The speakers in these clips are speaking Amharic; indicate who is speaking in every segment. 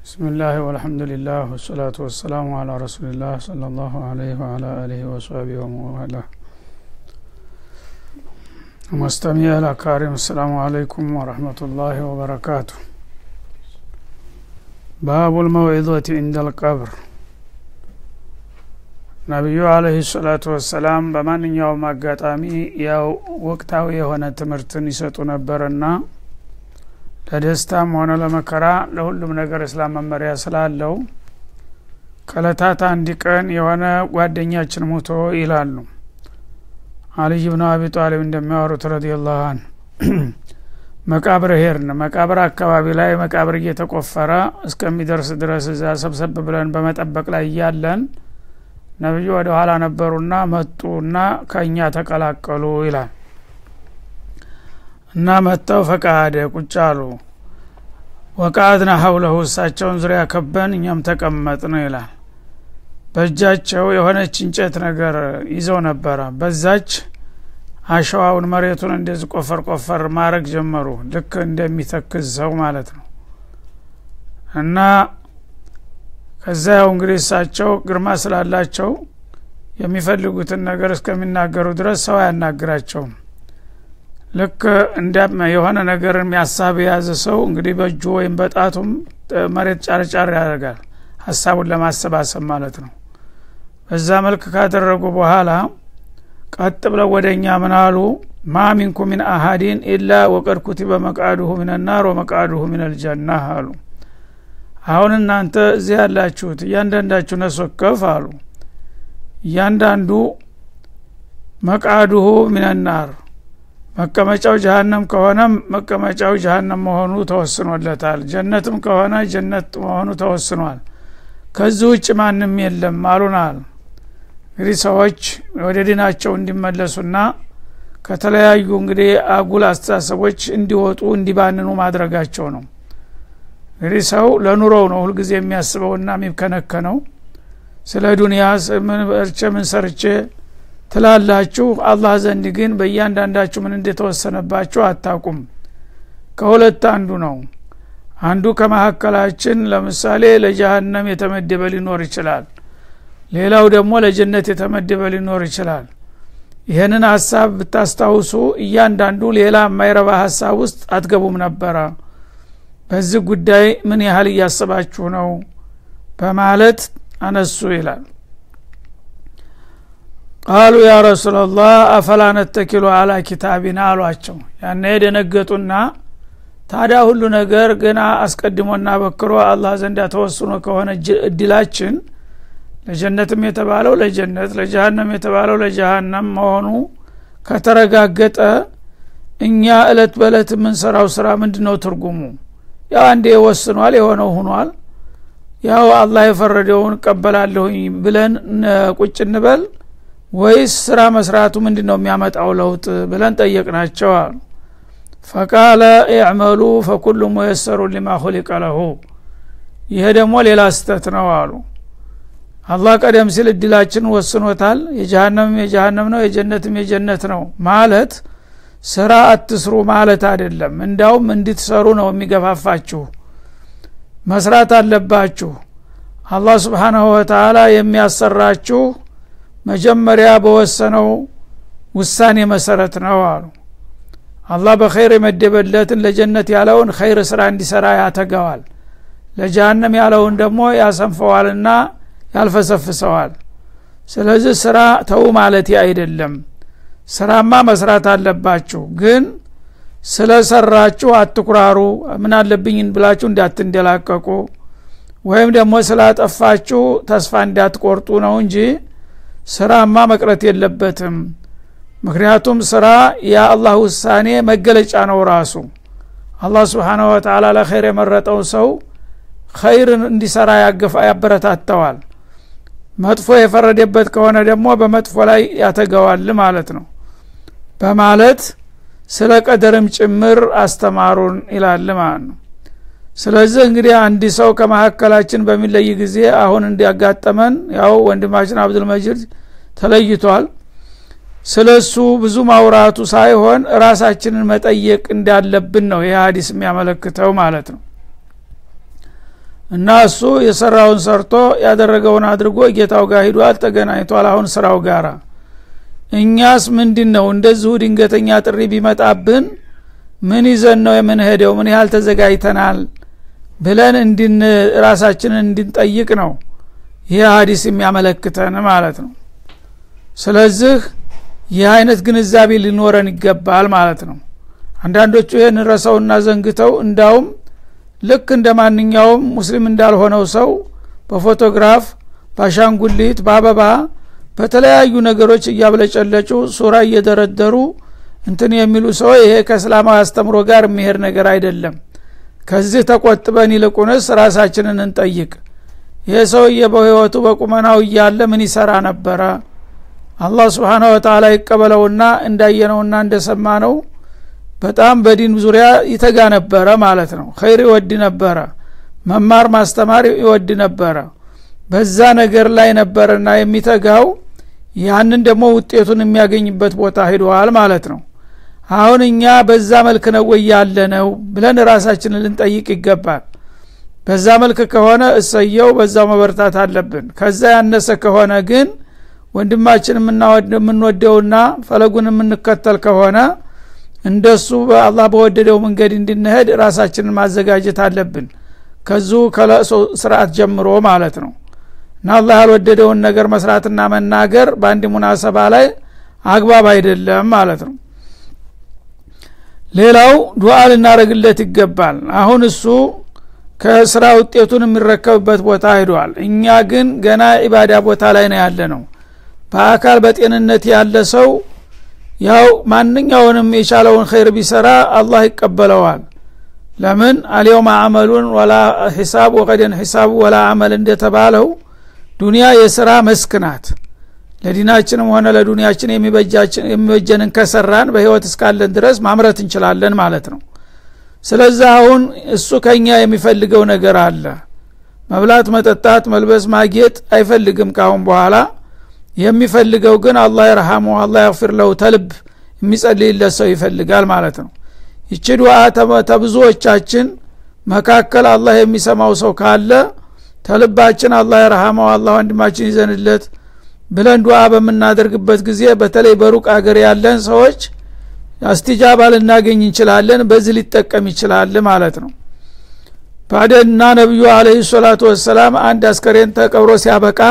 Speaker 1: بسم الله والحمد لله والصلاة والسلام على رسول الله صلى الله عليه وعلى آله وصحبه ومن والاه مستمعي الأكارم السلام عليكم ورحمة الله وبركاته باب الموعظة عند القبر ነቢዩ አለህ ሰላቱ ወሰላም በማንኛውም አጋጣሚ ያው ወቅታዊ የሆነ ትምህርትን ይሰጡ ነበርና ለደስታም ሆነ ለመከራ ለሁሉም ነገር እስላም መመሪያ ስላለው ከእለታት አንድ ቀን የሆነ ጓደኛችን ሙቶ ይላሉ አልይ ብኑ አቢ ጣሊብ እንደሚያወሩት ረዲየላሁ አን መቃብር ሄድን መቃብር አካባቢ ላይ መቃብር እየተቆፈረ እስከሚደርስ ድረስ እዛ ሰብሰብ ብለን በመጠበቅ ላይ እያለን ነቢዩ ወደ ኋላ ነበሩና መጡና ከእኛ ተቀላቀሉ ይላል እና መጥተው ፈቃደ ቁጭ አሉ ወቃድና ሀውለሁ እሳቸውን ዙሪያ ከበን እኛም ተቀመጥን ይላል በእጃቸው የሆነች እንጨት ነገር ይዘው ነበረ በዛች አሸዋውን መሬቱን እንደዚህ ቆፈር ቆፈር ማድረግ ጀመሩ ልክ እንደሚተክዝ ሰው ማለት ነው እና ከዛ ያው እንግዲህ እሳቸው ግርማ ስላላቸው የሚፈልጉትን ነገር እስከሚናገሩ ድረስ ሰው አያናግራቸውም ልክ እንደ የሆነ ነገር የሚያሳብ የያዘ ሰው እንግዲህ በእጁ ወይም በጣቱም መሬት ጫርጫር ያደርጋል ሀሳቡን ለማሰባሰብ ማለት ነው በዛ መልክ ካደረጉ በኋላ ቀጥ ብለው ወደ እኛ ምናሉ ማ ሚንኩ ሚን አሀዲን ኢላ ወቀድ ኩቲበ መቃዱሁ ሚነናር ወመቃዱሁ ሚነልጀና አሉ አሁን እናንተ እዚህ ያላችሁት እያንዳንዳችሁ ነሶከፍ አሉ እያንዳንዱ መቃዱሁ ሚነናር መቀመጫው ጀሀነም ከሆነም መቀመጫው ጀሀነም መሆኑ ተወስኖለታል ጀነትም ከሆነ ጀነት መሆኑ ተወስኗል ከዚህ ውጭ ማንም የለም አሉናል እንግዲህ ሰዎች ወደ ዲናቸው እንዲመለሱና ከተለያዩ እንግዲህ አጉል አስተሳሰቦች እንዲወጡ እንዲባንኑ ማድረጋቸው ነው እንግዲህ ሰው ለኑሮው ነው ሁልጊዜ የሚያስበውና የሚከነከነው ስለ ዱንያ ምን በርቼ ምን ሰርቼ ትላላችሁ አላህ ዘንድ ግን በእያንዳንዳችሁ ምን እንደተወሰነባችሁ አታቁም ከሁለት አንዱ ነው አንዱ ከመካከላችን ለምሳሌ ለጀሀነም የተመደበ ሊኖር ይችላል ሌላው ደግሞ ለጀነት የተመደበ ሊኖር ይችላል ይህንን ሀሳብ ብታስታውሱ እያንዳንዱ ሌላ የማይረባ ሀሳብ ውስጥ አትገቡም ነበረ በዚህ ጉዳይ ምን ያህል እያስባችሁ ነው በማለት አነሱ ይላል ቃሉ ያ ረሱላላህ አፈላ ነተኪሉ አላ ኪታቢና አሏቸው ያነ የደነገጡና ታዲያ ሁሉ ነገር ገና አስቀድሞና በክሮ አላህ ዘንዳ ተወስኖ ከሆነ እድላችን ለጀነትም የተባለው ለጀነት ለጀሃነም የተባለው ለጀሃነም መሆኑ ከተረጋገጠ እኛ እለት በእለት የምንሰራው ስራ ምንድ ነው ትርጉሙ ያው አንዴ ወስኗል የሆነው ሁኗል ያው አላህ የፈረደውን እቀበላለሁኝ ብለን ቁጭ እንበል ወይስ ስራ መስራቱ ምንድ ነው የሚያመጣው ለውጥ ብለን ጠየቅናቸው አሉ ፈቃለ ኢዕመሉ ፈኩሉ ሙየሰሩ ሊማ ሁሊቀ ለሁ ይሄ ደግሞ ሌላ ስተት ነው አሉ አላህ ቀደም ሲል እድላችን ወስኖታል የጀሃነምም የጀሃነም ነው የጀነትም የጀነት ነው ማለት ስራ አትስሩ ማለት አይደለም እንዳውም እንድትሰሩ ነው የሚገፋፋችሁ መስራት አለባችሁ አላህ ስብሓናሁ ወተላ የሚያሰራችሁ መጀመሪያ በወሰነው ውሳኔ መሰረት ነው አሉ አላህ በኸይር የመደበለትን ለጀነት ያለውን ኸይር ስራ እንዲሰራ ያተገዋል ለጀሃነም ያለውን ደግሞ ያሰንፈዋልና ያልፈሰፍሰዋል ስለዚህ ስራ ተው ማለት አይደለም ስራማ መስራት አለባችሁ ግን ስለ ሰራችሁ አትኩራሩ ምን አለብኝን ብላችሁ እንዳትንደላቀቁ ወይም ደግሞ ስላጠፋችሁ ተስፋ እንዳትቆርጡ ነው እንጂ ስራማ መቅረት የለበትም ምክንያቱም ስራ የአላህ ውሳኔ መገለጫ ነው ራሱ አላህ ስብሓነ ወተላ ለኸይር የመረጠው ሰው ኸይርን እንዲሰራ ያበረታተዋል መጥፎ የፈረደበት ከሆነ ደግሞ በመጥፎ ላይ ያተገዋል ማለት ነው በማለት ስለ ቀደርም ጭምር አስተማሩን ይላል ማለት ነው ስለዚህ እንግዲህ አንድ ሰው ከመካከላችን በሚለይ ጊዜ አሁን እንዲያጋጠመን ያው ወንድማችን አብዱልመጂድ ተለይቷል ስለ እሱ ብዙ ማውራቱ ሳይሆን ራሳችንን መጠየቅ እንዳለብን ነው ይህ ሀዲስ የሚያመለክተው ማለት ነው እና እሱ የሰራውን ሰርቶ ያደረገውን አድርጎ ጌታው ጋር ሂዷል ተገናኝቷል አሁን ስራው ጋራ እኛስ ምንድን ነው እንደዚሁ ድንገተኛ ጥሪ ቢመጣብን ምን ይዘን ነው የምንሄደው ምን ያህል ተዘጋጅተናል ብለን እንድን ራሳችንን እንድንጠይቅ ነው ይህ ሀዲስ የሚያመለክተን ማለት ነው ስለዚህ ይህ አይነት ግንዛቤ ሊኖረን ይገባል ማለት ነው አንዳንዶቹ ይህን ረሰውና ዘንግተው እንዳውም ልክ እንደ ማንኛውም ሙስሊም እንዳልሆነው ሰው በፎቶግራፍ በአሻንጉሊት በአበባ በተለያዩ ነገሮች እያብለጨለጩ ሱራ እየደረደሩ እንትን የሚሉ ሰው ይሄ ከእስላማዊ አስተምሮ ጋር የሚሄድ ነገር አይደለም ከዚህ ተቆጥበን ይልቁንስ ራሳችንን እንጠይቅ ይህ ሰውዬ በህይወቱ በቁመናው እያለ ምን ይሰራ ነበረ አላህ ስብሓነ ወተላ ይቀበለውና እንዳየነውና እንደሰማነው በጣም በዲን ዙሪያ ይተጋ ነበረ ማለት ነው ኸይር ይወድ ነበረ መማር ማስተማር ይወድ ነበረ በዛ ነገር ላይ ነበረና የሚተጋው ያንን ደግሞ ውጤቱን የሚያገኝበት ቦታ ሂደዋል ማለት ነው አሁን እኛ በዛ መልክ ነው ወይ ያለ ነው ብለን ራሳችንን ልንጠይቅ ይገባል በዛ መልክ ከሆነ እሰየው በዛው መበርታት አለብን ከዛ ያነሰ ከሆነ ግን ወንድማችን የምንወደውና ፈለጉን የምንከተል ከሆነ እንደሱ በአላህ በወደደው መንገድ እንድንሄድ ራሳችንን ማዘጋጀት አለብን ከዙ ከለእሶ ስርዓት ጀምሮ ማለት ነው እና አላህ ያልወደደውን ነገር መስራትና መናገር በአንድ ሙናሰባ ላይ አግባብ አይደለም ማለት ነው ሌላው ዱዓ ልናደረግለት ይገባል አሁን እሱ ከስራ ውጤቱን የሚረከብበት ቦታ ሂዷል እኛ ግን ገና ኢባዳ ቦታ ላይ ነው ያለ ነው በአካል በጤንነት ያለ ሰው ያው ማንኛውንም የቻለውን ኸይር ቢሰራ አላህ ይቀበለዋል ለምን አልየውም አመሉን ወላ ሂሳብ ወቀደን ሂሳቡ ወላ አመል እንደተባለው ዱንያ የስራ መስክ ናት ለዲናችንም ሆነ ለዱንያችን የሚበጀንን ከሰራን በህይወት እስካለን ድረስ ማምረት እንችላለን ማለት ነው ስለዚህ አሁን እሱ ከኛ የሚፈልገው ነገር አለ መብላት መጠጣት መልበስ ማጌጥ አይፈልግም ካሁን በኋላ የሚፈልገው ግን አላህ ይርሃሙ አላህ ያግፊር ለው ተልብ የሚጸልይለት ሰው ይፈልጋል ማለት ነው ይቺ ዱዓ ተብዙዎቻችን መካከል አላህ የሚሰማው ሰው ካለ ተልባችን አላህ ይርሃመው አላህ ወንድማችን ይዘንለት ብለን ዱዓ በምናደርግበት ጊዜ በተለይ በሩቅ አገር ያለን ሰዎች አስቲጃባ ልናገኝ እንችላለን በዚህ ሊጠቀም ይችላል ማለት ነው ባደና ነቢዩ አለህ ሰላቱ ወሰላም አንድ አስከሬን ተቀብሮ ሲያበቃ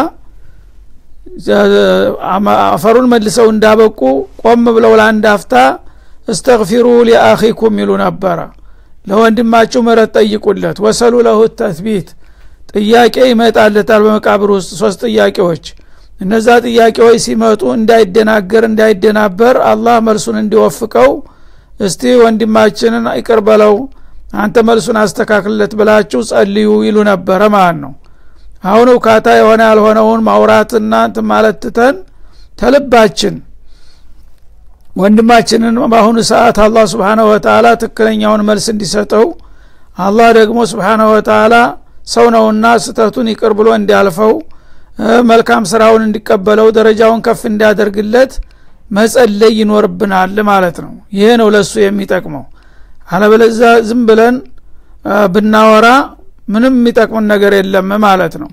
Speaker 1: አፈሩን መልሰው እንዳበቁ ቆም ብለው ለአንድ አፍታ እስተግፊሩ ሊአኺኩም ይሉ ነበረ ለወንድማችሁ መረት ጠይቁለት ወሰሉ ለሁ ተትቢት ጥያቄ ይመጣለታል በመቃብር ውስጥ ሶስት ጥያቄዎች እነዛ ጥያቄዎች ሲመጡ እንዳይደናገር እንዳይደናበር አላህ መልሱን እንዲወፍቀው እስቲ ወንድማችንን ይቅር በለው አንተ መልሱን አስተካክልለት ብላችሁ ጸልዩ ይሉ ነበረ ማለት ነው አሁን እውካታ የሆነ ያልሆነውን ማውራትና እንት ማለት ትተን ተልባችን ወንድማችንን በአሁኑ ሰዓት አላህ ስብሓነ ወተላ ትክክለኛውን መልስ እንዲሰጠው አላህ ደግሞ ስብሓነ ወተላ ሰው ነውና ስተቱን ይቅር ብሎ እንዲያልፈው መልካም ስራውን እንዲቀበለው ደረጃውን ከፍ እንዲያደርግለት መጸለይ ይኖርብናል ማለት ነው ይሄ ነው ለሱ የሚጠቅመው አለበለዛ ዝም ብለን ብናወራ ምንም የሚጠቅምን ነገር የለም ማለት ነው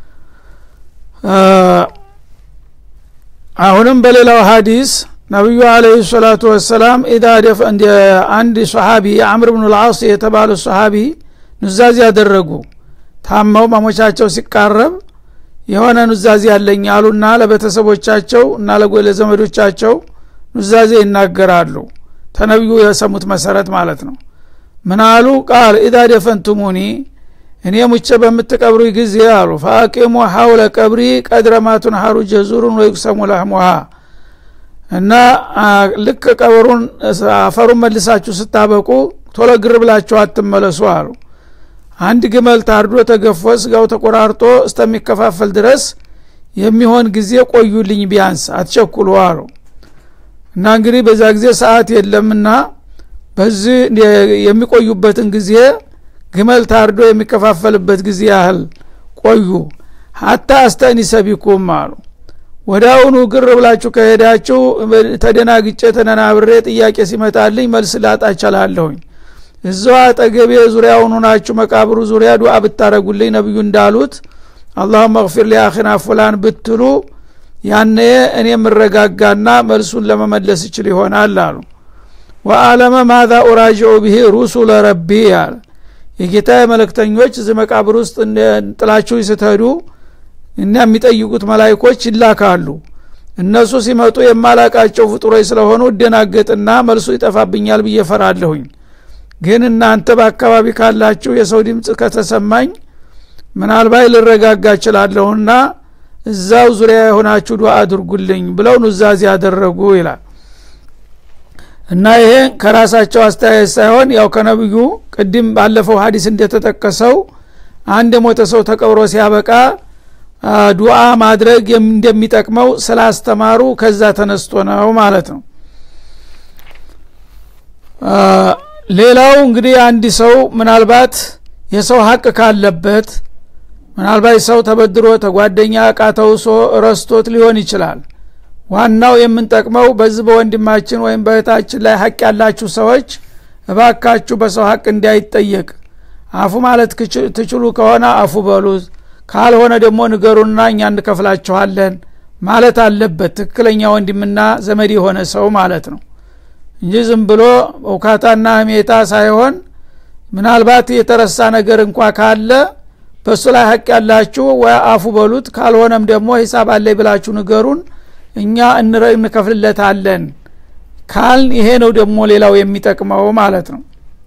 Speaker 1: አሁንም በሌላው ሀዲስ ነቢዩ አለህ ሰላቱ ወሰላም ኢዳ አንድ ሰሓቢ አምር ብኑ ልዓስ የተባሉ ሰሓቢ ኑዛዜ ያደረጉ ታመው ማሞቻቸው ሲቃረብ የሆነ ኑዛዜ ያለኝ አሉና ለቤተሰቦቻቸው እና ለዘመዶቻቸው ኑዛዜ ይናገራሉ ተነቢዩ የሰሙት መሰረት ማለት ነው ምን አሉ ቃል ኢዛ ደፈንቱሙኒ እኔ ሙቼ በምትቀብሩ ጊዜ አሉ ፈአቂሙ ሐውለ ቀብሪ ቀድረማቱን ሀሩ ጀዙሩን ወይቁሰሙ ለህሙሃ እና ልክ ቀብሩን አፈሩን መልሳችሁ ስታበቁ ቶሎ ግር ብላችሁ አትመለሱ አሉ አንድ ግመል ታርዶ ተገፎ ስጋው ተቆራርጦ እስተሚከፋፈል ድረስ የሚሆን ጊዜ ቆዩልኝ ቢያንስ አትቸኩሉ አሉ እና እንግዲህ በዛ ጊዜ ሰዓት የለምና በዚህ የሚቆዩበትን ጊዜ ግመል ታርዶ የሚከፋፈልበት ጊዜ ያህል ቆዩ ሀታ አስተኒሰ ቢኩም አሉ ወደ አሁኑ ግር ብላችሁ ከሄዳችሁ ተደናግጬ ተነናብሬ ጥያቄ ሲመጣልኝ መልስ ላጣ ቻላለሁኝ እዛው አጠገቤ ዙሪያውን ሆናችሁ መቃብሩ ዙሪያ ዱዓ ብታረጉልኝ ነቢዩ እንዳሉት አላሁመ እግፊር ሊአኺና ፉላን ብትሉ ያነ እኔ የምረጋጋና መልሱን ለመመለስ ይችል ይሆናል አሉ ወአለመ ማዛ ኡራጅዑ ብሂ ሩሱለ ረቢ አለ የጌታ መልእክተኞች እዚህ መቃብር ውስጥ ጥላችሁ ስትሄዱ እና የሚጠይቁት መላይኮች ይላካሉ እነሱ ሲመጡ የማላቃቸው ፍጡሮች ስለሆኑ እደናገጥና መልሱ ይጠፋብኛል ብዬ ፈራለሁኝ ግን እናንተ በአካባቢ ካላችሁ የሰው ድምፅ ከተሰማኝ ምናልባት ልረጋጋ እችላለሁና እዛው ዙሪያ የሆናችሁ ዱዓ አድርጉልኝ ብለው ኑዛዜ ያደረጉ ይላል እና ይሄ ከራሳቸው አስተያየት ሳይሆን ያው ከነብዩ ቅድም ባለፈው ሀዲስ እንደተጠቀሰው አንድ የሞተ ሰው ተቀብሮ ሲያበቃ ዱዓ ማድረግ እንደሚጠቅመው ስላስተማሩ ከዛ ተነስቶ ነው ማለት ነው ሌላው እንግዲህ አንድ ሰው ምናልባት የሰው ሀቅ ካለበት ምናልባት ሰው ተበድሮ ተጓደኛ እቃ ተውሶ ረስቶት ሊሆን ይችላል ዋናው የምንጠቅመው በዚህ በወንድማችን ወይም በእህታችን ላይ ሀቅ ያላችሁ ሰዎች እባካችሁ በሰው ሀቅ እንዳይጠየቅ አፉ ማለት ትችሉ ከሆነ አፉ በሉት ካልሆነ ደግሞ ንገሩና እኛ እንከፍላችኋለን ማለት አለበት ትክክለኛ ወንድምና ዘመድ የሆነ ሰው ማለት ነው እንጂ ዝም ብሎ እውካታና ህሜታ ሳይሆን ምናልባት የተረሳ ነገር እንኳ ካለ በእሱ ላይ ሀቅ ያላችሁ ወይ አፉ በሉት ካልሆነም ደግሞ ሂሳብ አለይ ብላችሁ ንገሩን እኛ እንከፍልለታለን ካል ይሄ ነው ደግሞ ሌላው የሚጠቅመው ማለት ነው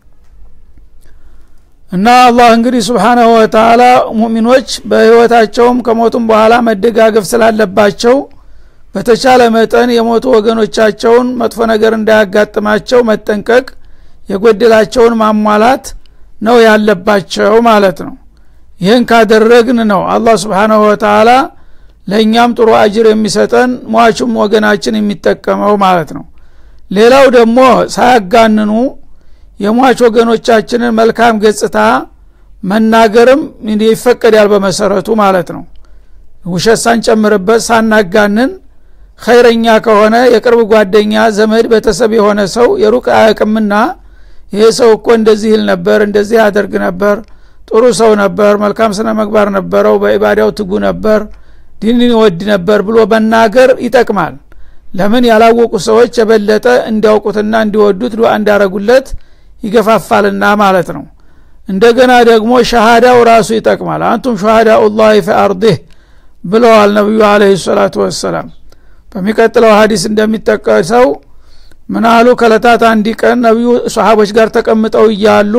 Speaker 1: እና አላህ እንግዲህ ስብሓናሁ ወተላ ሙሚኖች በህይወታቸውም ከሞቱም በኋላ መደጋገፍ ስላለባቸው በተቻለ መጠን የሞቱ ወገኖቻቸውን መጥፎ ነገር እንዳያጋጥማቸው መጠንቀቅ የጎደላቸውን ማሟላት ነው ያለባቸው ማለት ነው ይህን ካደረግን ነው አላህ ስብሓናሁ ወተላ ለእኛም ጥሩ አጅር የሚሰጠን ሟቹም ወገናችን የሚጠቀመው ማለት ነው ሌላው ደግሞ ሳያጋንኑ የሟች ወገኖቻችንን መልካም ገጽታ መናገርም ይፈቀዳል በመሰረቱ ማለት ነው ውሸት ሳንጨምርበት ሳናጋንን ኸይረኛ ከሆነ የቅርብ ጓደኛ ዘመድ ቤተሰብ የሆነ ሰው የሩቅ አያቅምና ይሄ ሰው እኮ እንደዚህ ይል ነበር እንደዚህ ያደርግ ነበር ጥሩ ሰው ነበር መልካም ስነ መግባር ነበረው በኢባዳው ትጉ ነበር ዲንን ይወድ ነበር ብሎ መናገር ይጠቅማል ለምን ያላወቁ ሰዎች የበለጠ እንዲያውቁትና እንዲወዱት ዱዓ እንዳረጉለት ይገፋፋልና ማለት ነው እንደገና ደግሞ ሸሃዳው ራሱ ይጠቅማል አንቱም ሸሃዳኡ ላህ ፊ አርዲህ ብለዋል ነቢዩ አለህ ሰላቱ ወሰላም በሚቀጥለው ሀዲስ እንደሚጠቀሰው ምናሉ ከለታት አንድ ቀን ነቢዩ ሰሃቦች ጋር ተቀምጠው እያሉ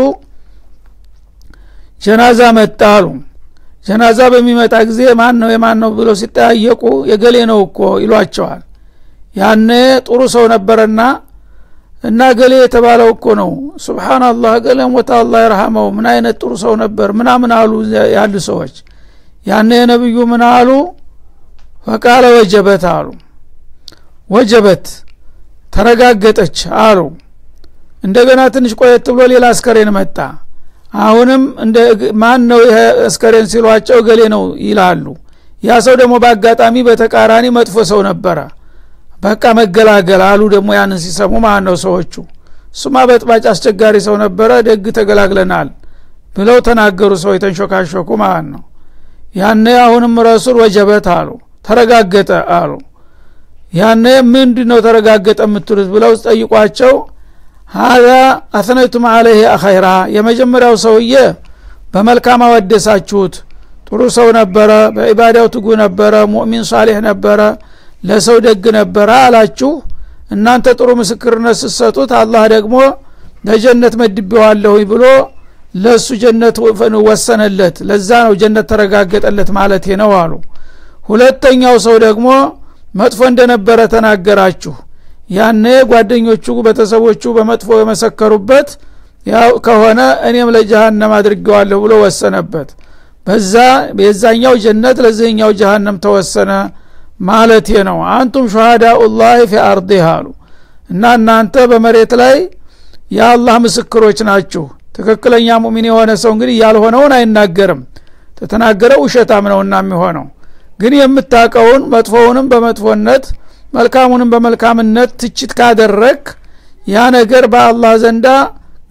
Speaker 1: ጀናዛ መጣ አሉ ጀናዛ በሚመጣ ጊዜ ማን ነው የማን ነው ብለው ሲጠያየቁ የገሌ ነው እኮ ይሏቸዋል ያነ ጥሩ ሰው ነበረና እና ገሌ የተባለው እኮ ነው ስብሓናላህ ገሌ ሞታ አላ ይርሃመው ምን አይነት ጥሩ ሰው ነበር ምናምን አሉ ያሉ ሰዎች ያነ የነብዩ ምን አሉ ፈቃለ ወጀበት አሉ ወጀበት ተረጋገጠች አሉ እንደገና ትንሽ ቆየት ብሎ ሌላ አስከሬን መጣ አሁንም እንደ ማን ነው ይሄ አስከሬን ሲሏቸው ገሌ ነው ይላሉ ያ ሰው ደግሞ በአጋጣሚ በተቃራኒ መጥፎ ሰው ነበረ በቃ መገላገል አሉ ደግሞ ያንን ሲሰሙ ማለት ነው ሰዎቹ እሱማ በጥባጭ አስቸጋሪ ሰው ነበረ ደግ ተገላግለናል ብለው ተናገሩ ሰው የተንሾካሾኩ ማለት ነው ያነ አሁንም ረሱል ወጀበት አሉ ተረጋገጠ አሉ ያነ ምንድ ነው ተረጋገጠ የምትሉት ብለው ጠይቋቸው ሀዛ አትነቱም አለህ አኸይራ የመጀመሪያው ሰውዬ በመልካም አወደሳችሁት ጥሩ ሰው ነበረ በኢባዳው ትጉ ነበረ ሙእሚን ሳሌሕ ነበረ ለሰው ደግ ነበረ አላችሁ እናንተ ጥሩ ምስክርነት ስትሰጡት አላህ ደግሞ ለጀነት መድቤዋለሁ ብሎ ለእሱ ጀነት ወሰነለት ለዛ ነው ጀነት ተረጋገጠለት ማለት ነው አሉ ሁለተኛው ሰው ደግሞ መጥፎ እንደነበረ ተናገራችሁ ያነ ጓደኞቹ ቤተሰቦቹ በመጥፎ የመሰከሩበት ያው ከሆነ እኔም ለጀሃነም አድርጌዋለሁ ብሎ ወሰነበት በዛ የዛኛው ጀነት ለዚህኛው ጀሃነም ተወሰነ ማለት ነው አንቱም ሸሃዳኡ ላህ ፊ አርዲህ አሉ እና እናንተ በመሬት ላይ የአላህ ምስክሮች ናችሁ ትክክለኛ ሙሚን የሆነ ሰው እንግዲህ ያልሆነውን አይናገርም ተተናገረው ውሸታም ነውና የሚሆነው ግን የምታቀውን መጥፎውንም በመጥፎነት መልካሙንም በመልካምነት ትችት ካደረግ ያ ነገር በአላህ ዘንዳ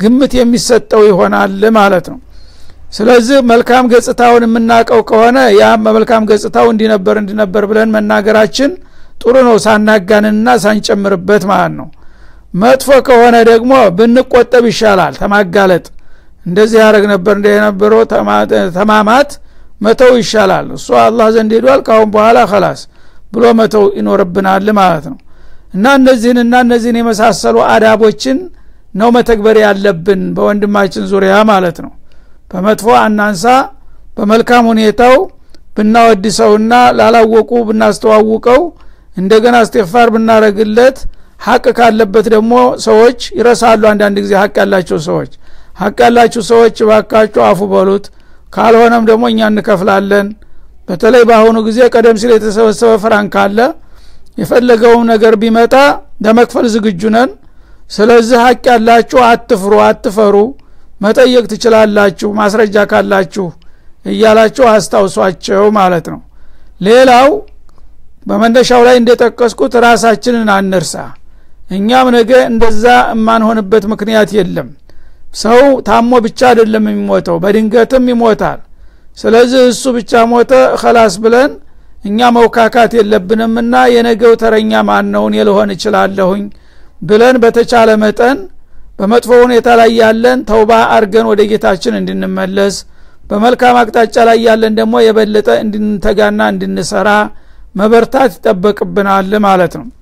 Speaker 1: ግምት የሚሰጠው ይሆናል ማለት ነው ስለዚህ መልካም ገጽታውን የምናውቀው ከሆነ ያ መልካም ገጽታው እንዲነበር እንዲነበር ብለን መናገራችን ጥሩ ነው ሳናጋንንና ሳንጨምርበት ማለት ነው መጥፎ ከሆነ ደግሞ ብንቆጠብ ይሻላል ተማጋለጥ እንደዚህ ያደረግ ነበር እንደ የነበረው ተማማት መተው ይሻላል እሱ አላህ ዘንድ ሄዷል ካሁን በኋላ ከላስ ብሎ መተው ይኖርብናል ማለት ነው እና እነዚህንና እነዚህን የመሳሰሉ አዳቦችን ነው መተግበር ያለብን በወንድማችን ዙሪያ ማለት ነው በመጥፎ አናንሳ በመልካም ሁኔታው ብናወድሰውና ላላወቁ ብናስተዋውቀው እንደገና እስትፋር ብናረግለት ሀቅ ካለበት ደግሞ ሰዎች ይረሳሉ አንዳንድ ጊዜ ሀቅ ያላቸው ሰዎች ሀቅ ያላችሁ ሰዎች ባካችሁ አፉ በሉት ካልሆነም ደግሞ እኛ እንከፍላለን በተለይ በአሁኑ ጊዜ ቀደም ሲል የተሰበሰበ ፍራን ካለ የፈለገውም ነገር ቢመጣ ለመክፈል ዝግጁ ነን ስለዚህ ሀቅ ያላችሁ አትፍሩ አትፈሩ መጠየቅ ትችላላችሁ ማስረጃ ካላችሁ እያላችሁ አስታውሷቸው ማለት ነው ሌላው በመነሻው ላይ እንደጠቀስኩት ራሳችንን አንርሳ እኛም ነገ እንደዛ የማንሆንበት ምክንያት የለም ሰው ታሞ ብቻ አይደለም የሚሞተው በድንገትም ይሞታል ስለዚህ እሱ ብቻ ሞተ ከላስ ብለን እኛ መውካካት የለብንምና የነገው ተረኛ ማነውን የልሆን እችላለሁኝ ብለን በተቻለ መጠን በመጥፎ ሁኔታ ላይ ያለን ተውባ አርገን ወደ ጌታችን እንድንመለስ በመልካም አቅጣጫ ላይ ያለን ደግሞ የበለጠ እንድንተጋና እንድንሰራ መበርታት ይጠበቅብናል ማለት ነው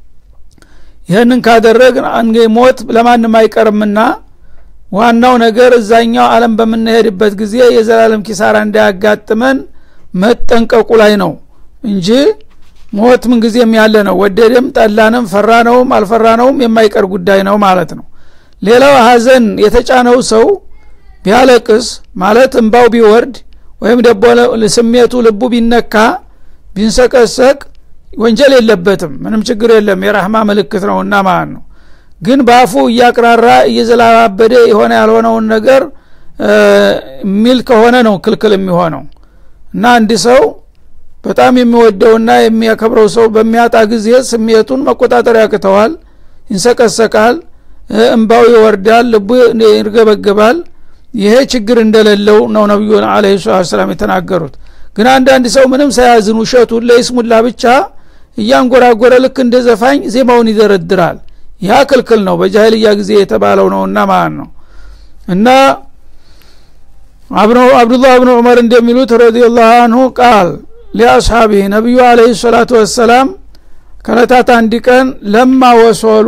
Speaker 1: ይህንን ካደረግን ሞት ለማንም አይቀርምና ዋናው ነገር እዛኛው አለም በምንሄድበት ጊዜ የዘላለም ኪሳራ እንዳያጋጥመን መጠንቀቁ ላይ ነው እንጂ ሞት ምንጊዜም ያለ ነው ወደድም ጠላንም ፈራ ነውም አልፈራ ነውም የማይቀር ጉዳይ ነው ማለት ነው ሌላው ሀዘን የተጫነው ሰው ቢያለቅስ ማለት እንባው ቢወርድ ወይም ደቦ ስሜቱ ልቡ ቢነካ ቢንሰቀሰቅ ወንጀል የለበትም ምንም ችግር የለም የራህማ ምልክት ነውና ማለት ነው ግን በአፉ እያቅራራ እየዘላባበደ የሆነ ያልሆነውን ነገር የሚል ከሆነ ነው ክልክል የሚሆነው እና አንድ ሰው በጣም የሚወደውና የሚያከብረው ሰው በሚያጣ ጊዜ ስሜቱን መቆጣጠር ያቅተዋል ይንሰቀሰቃል እንባው ይወርዳል ልቡ ይርገበገባል ይሄ ችግር እንደሌለው ነው ነቢዩ አለ ሰላም የተናገሩት ግን አንዳንድ ሰው ምንም ሳያዝን ውሸቱን ለይስሙላ ብቻ እያንጎራጎረ ልክ እንደ ዘፋኝ ዜማውን ይደረድራል ያ ክልክል ነው በጃይልያ ጊዜ የተባለው ነውና ማለት ነው እና አብዱላህ ብኑ ዑመር እንደሚሉት ረዲላሁ አንሁ ቃል ሊአስሓቢህ ነቢዩ አለህ ሰላቱ ወሰላም ከለታት አንድ ቀን ለማ ወሶሉ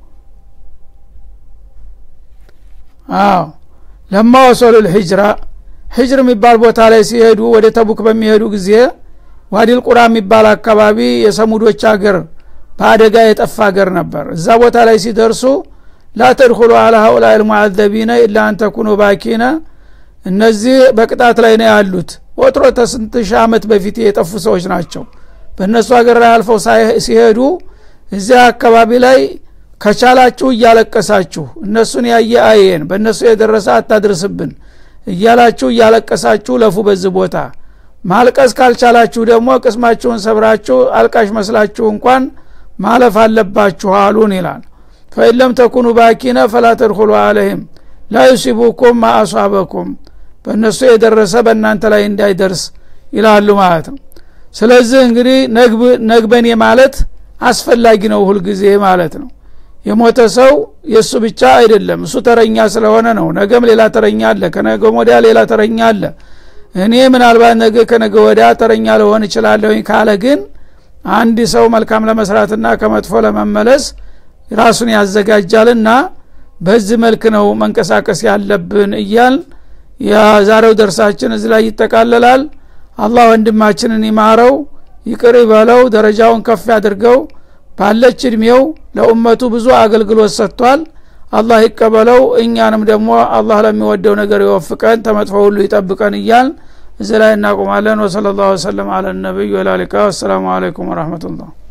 Speaker 1: አዎ ለማ ወሶሉ ልሂጅራ ሂጅር የሚባል ቦታ ላይ ሲሄዱ ወደ ተቡክ በሚሄዱ ጊዜ ዋዲል ቁራ የሚባል አካባቢ የሰሙዶች አገር በአደጋ የጠፋ አገር ነበር እዛ ቦታ ላይ ሲደርሱ ላተድኩሉ አላ ሀኡላ ልሙዓዘቢነ ኢላ አንተኩኑ ባኪነ እነዚህ በቅጣት ላይ ነው ያሉት ወትሮ ተስንት ሺህ ዓመት በፊት የጠፉ ሰዎች ናቸው በእነሱ ሀገር ላይ አልፈው ሲሄዱ እዚያ አካባቢ ላይ ከቻላችሁ እያለቀሳችሁ እነሱን ያየ አየን በእነሱ የደረሰ አታድርስብን እያላችሁ እያለቀሳችሁ ለፉ በዚህ ቦታ ማልቀስ ካልቻላችሁ ደግሞ ቅስማችሁን ሰብራችሁ አልቃሽ መስላችሁ እንኳን ማለፍ አለባችሁ አሉን ይላል ፈኢለም ተኩኑ ባኪነ ፈላ ተድኩሉ አለህም ላ ዩሲቡኩም ማአሷበኩም በእነሱ የደረሰ በእናንተ ላይ እንዳይደርስ ይላሉ ማለት ነው ስለዚህ እንግዲህ ነግበኔ ማለት አስፈላጊ ነው ሁልጊዜ ማለት ነው የሞተ ሰው የእሱ ብቻ አይደለም እሱ ተረኛ ስለሆነ ነው ነገም ሌላ ተረኛ አለ ከነገም ወዲያ ሌላ ተረኛ አለ እኔ ምናልባት ነገ ከነገ ወዲያ ተረኛ ለሆን እችላለሁኝ ካለ ግን አንድ ሰው መልካም ለመስራትና ከመጥፎ ለመመለስ ራሱን ያዘጋጃልና በዚህ መልክ ነው መንቀሳቀስ ያለብን እያል የዛሬው ደርሳችን እዚህ ላይ ይጠቃለላል አላህ ወንድማችንን ይማረው ይቅር ይበለው ደረጃውን ከፍ ያድርገው ባለች እድሜው ለኡመቱ ብዙ አገልግሎት ሰጥቷል አላህ ይቀበለው እኛንም ደግሞ አላህ ለሚወደው ነገር ይወፍቀን ተመጥፎ ሁሉ ይጠብቀን እያል እዚህ ላይ እናቁማለን ወሰለ ላሁ ወሰለም አለ ነቢይ ወላሊቃ ወሰላሙ አለይኩም ወረህመቱላህ